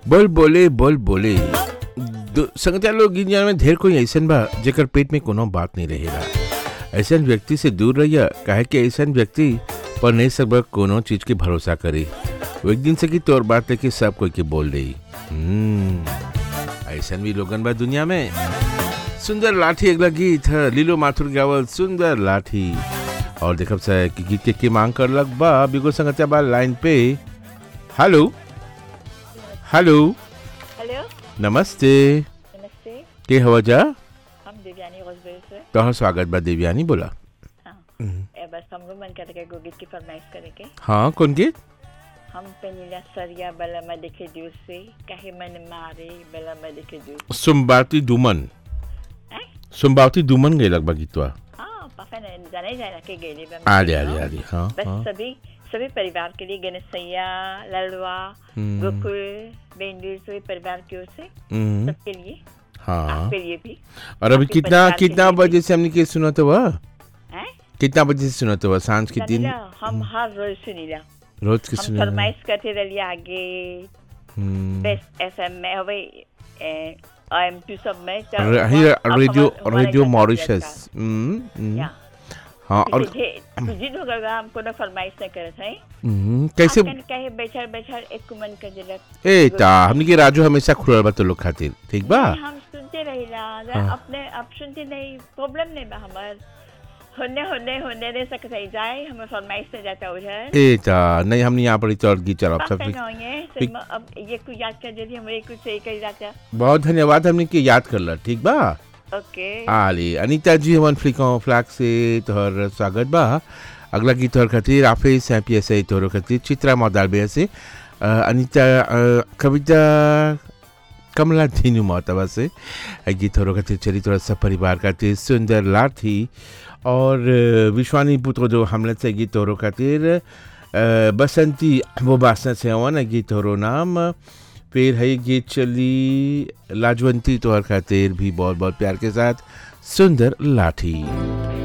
बोल बोले बोल बोले दो- संगतिया लोग दुनिया में ढेर कोई ऐसन बा जेकर पेट में कोनो बात नहीं रहेला ऐसन व्यक्ति से दूर रहिया काहे कि ऐसन व्यक्ति पर नहीं सब कोनो चीज के भरोसा करी वो एक दिन से की तोर बात लेके सब कोई के बोल रही ऐसन भी लोगन बा दुनिया में सुंदर लाठी अगला गीत है लीलो माथुर गावल सुंदर लाठी और देखब से कि गीत के की मांग कर लग बा बिगो संगतिया बा लाइन पे हेलो हेलो हेलो नमस्ते नमस्ते के हवा जा हम दिव्यानी रोजबेल से तोहर स्वागत बा देवयानी बोला हाँ ए बस हमको मन करके एगो गीत की फरमाइश करे के हाँ कौन गीत हम पेनीला सरिया बला में देखे दूर से कहे मन मारे बला में देखे दूर सुम्बावती दुमन हैं? सुम्बावती दुमन गई लगभग गीतवा हाँ पापा ने जाने जाना के गेली बा आले आले आले हाँ बस हाँ सभी सभी परिवार के लिए गणेश सैया ललवा हम्म। गोकुल बेंदुर सभी परिवार की ओर से हम्म, सबके लिए हाँ आपके लिए भी और अभी आपके कितना परिवार के कितना लिए भी। बजे से हमने के सुना तो वह हैं? कितना बजे से सुना तो वह सांझ के दिन जानिला, हम हर रोज सुनीला रोज के हम सुना फरमाइश करते रहिए आगे हम्म, बेस्ट एफएम में હવે आई एम टू सब में तो र- वहाँ- ही- अब रेडियो हमारे- हमारे रेडियो घर का मॉरिशस हम्म, हम्म, या हाँ और तुझी तो होगा हमको ना फरमाइश नहीं करत है हम्म, कैसे आजकल कहे बैठल बैठल एक कुमन का जलक ए ता हमने के राजू हमेशा खुलल बा तो लोग खातिर ठीक बा नहीं, हम सुनते रहिला हाँ। अपने अब सुनते नहीं प्रॉब्लम नहीं बा हमार होने होने होने रह सकते है जाए हमें फरमाइश से जाता उधर ए ता नहीं हमने यहाँ पर चढ़ गई चढ़ अब सब नहीं होंगे ठीक। तो अब ये कुछ याद कर जल्दी हमारे कुछ सही कर जाता बहुत धन्यवाद हमने के याद कर ला ठीक बा ओके आली अनीता जी हमन फ्लिको फ्लैग से तोहर स्वागत बा अगला गीत तोहर खातिर आफिस है पी एस आई तोहर खातिर चित्रा मौदालबे से अ, अनीता अ, कविता कमला धीनु मोहतबा से अ, गीत तोहर खातिर चली तोहर सब परिवार खातिर सुंदर लाठी और अ, विश्वानी पुत्र जो हमले से गीत तोहर खातिर अ, बसंती वो बासना से हवन गीत तोहरो नाम फिर है गीत चली लाजवंती तोहर खातिर भी बहुत बहुत प्यार के साथ सुंदर लाठी